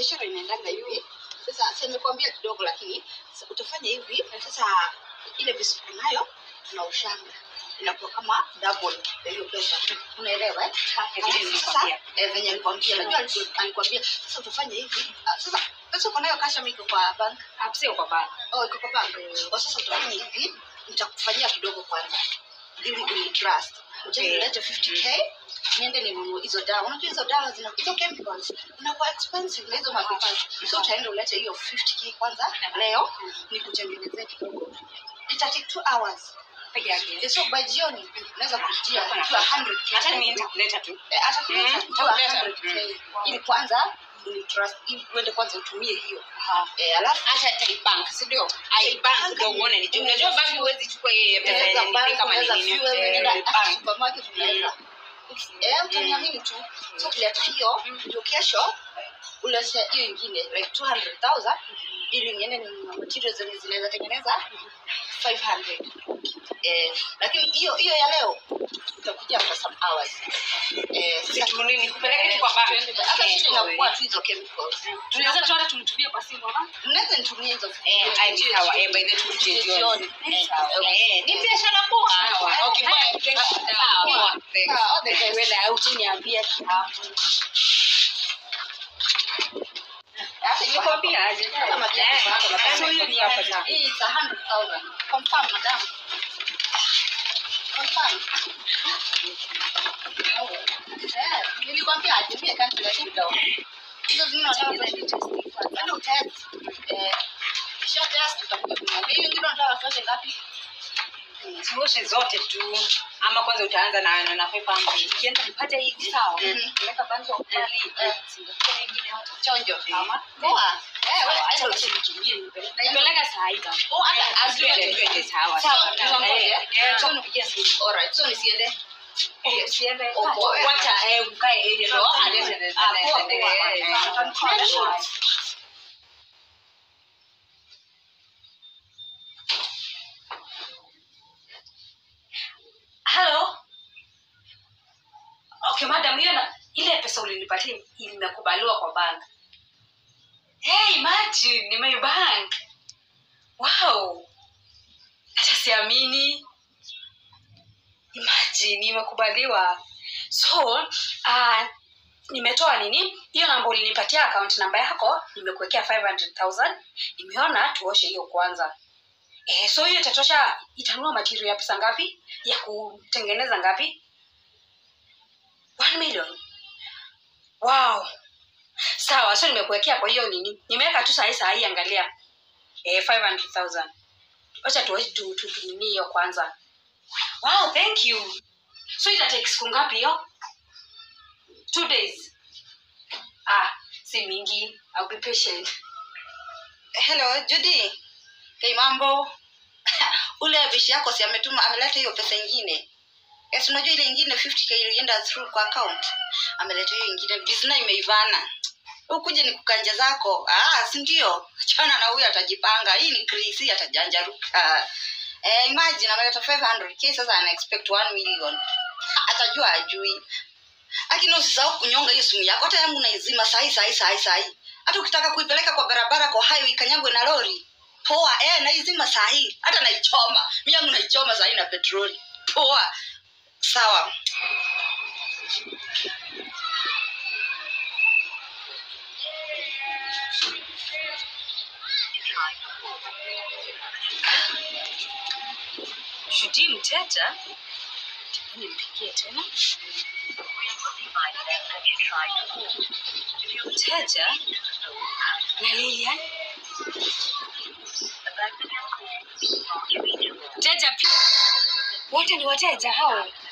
biashara inaendanga hivi sasa sasa nimekuambia kidogo lakini sasa utafanya hivi sasa ile visu nayo tuna ushanga inakuwa kama double ya hiyo pesa unaelewa eh? Alafu sasa eh, venye alikwambia najua aliku- alikwambia sasa utafanya hivi ah, sasa pesa uko nayo kasha miko kwa bank Sio kwa bana. oh iko kwa bank oh sasa utafanya hivi nitakufanyia kidogo kwanza ili uni trust uje Okay. nilete 50k niende ninunue hizo dawa unajua hizo dawa zina hizo chemicals zinakuwa expensive na hizo maduka so utaenda ulete hiyo 50k kwanza leo nikutengenezee kidogo ita take 2 hours Peke yake. so by jioni unaweza kujia to 100k Hata mimi nitakuleta tu. Eh, atakuleta Mm, to nitakuleta. 100k ili kwanza uni trust ili uende kwanza utumie hiyo eh alafu Acha taibank, si ndio? Aibank ndio uone ni. Unajua bank huwezi chukua yeye pesa Unaweza yenye bank, ni kama unaweza nini. fuel, Eh, unaenda hata bank. supermarket unaweza. Eh, utaniamini tu so ukileta hiyo ndio kesho ulete hiyo ingine like 200,000 ili niende ninunue materials zenye zinaweza tengeneza 500 eh, lakini hiyo hiyo ya leo utakuja after some hours eh, sasa Vitu nini kupeleka tu kwa bank. hata Eh, kitu inakuwa tu hizo chemicals Tunaweza tu hata tumtumie kwa simu ama? mnaweza nitumie hizo Eh, ai, sawa. Eh, by the way, tukuje jioni. Eh, Sawa. Eh, ni biashara poa. Sawa. Okay, bye. Sawa. Thanks. Sawa, all the best. Wewe na utaniambia kitambo. Hata Nikwambia aje. Hata majengo Eh, hapa, madam. so hiyo ni hapa sasa. Hii is a hundred thousand. Confirm, madam. Confirm. Eh, nilikwambia aje, mimi can't let you down. Hizo zingine unataka kwenda Yaani utest. Eh, kisha test utakuja kuniambia. Hiyo ingine unataka tuache ngapi? Tuoshe zote tu ama kwanza utaanza na na na pepa ambayo ikienda nipate hivi sawa Mhm. naweka banki wa kali Eh. singapenda nyingine yote Chonjo. Ama? Poa. Eh, wewe acha acha usinikimbie nipeleka saa hii bana Oh, hata as twende twende sawa Sawa, tunangoja. Eh, eh, So, tunapigia simu Alright, so nisiende. Eh, usiende Oh, poa. wacha eh ukae area ndo Sawa, alete Ah, poa, poa. eh, Sawa, tutakutana. Hello. Okay, madam, hiyo na ile pesa ulinipatia imekubaliwa kwa bank. Hey, imagine ni my bank. Wow. Hata siamini. Imagine imekubaliwa. So, uh, nimetoa nini? Hiyo namba ulinipatia account namba yako, nimekuwekea 500,000. Nimeona tuoshe hiyo kwanza. Eh, so hiyo itatosha itanua material ya pesa ngapi? Ya kutengeneza ngapi? 1 million. Wow. Sawa, so nimekuwekea kwa hiyo nini? Nimeweka tu sahi sahi angalia. Eh, 500,000. Acha tu tu tu tu nini hiyo kwanza. Wow, thank you. So ita take siku ngapi hiyo? Two days. Ah, si mingi. I'll be patient. Hello, Judy. Hey, mambo. Ule bishi yako si ametuma ameleta hiyo pesa ingine. Yes, unajua ile ingine 50k ilienda through kwa account. Ameleta hiyo ingine bizna imeivana. Ukuje ni kukanja zako. Ah, si ndio? Chana na huyu atajipanga. Hii ni Chris hii atajanjaruka. Eh, imagine ameleta 500k sasa ana expect 1 million. Atajua ajui. Lakini usisahau kunyonga hiyo simu yako. Hata yangu naizima sahi sahi sahi sahi. Hata ukitaka kuipeleka kwa barabara kwa highway kanyagwe na lori. Poa, eh, naizima sahi. Hata naichoma. Mimi yangu naichoma sahi na petroli. Poa. Sawa. Shudi mteja. Nimpigie tena. Mteja na Lilian. Mteja pia. Wote ni wateja hao.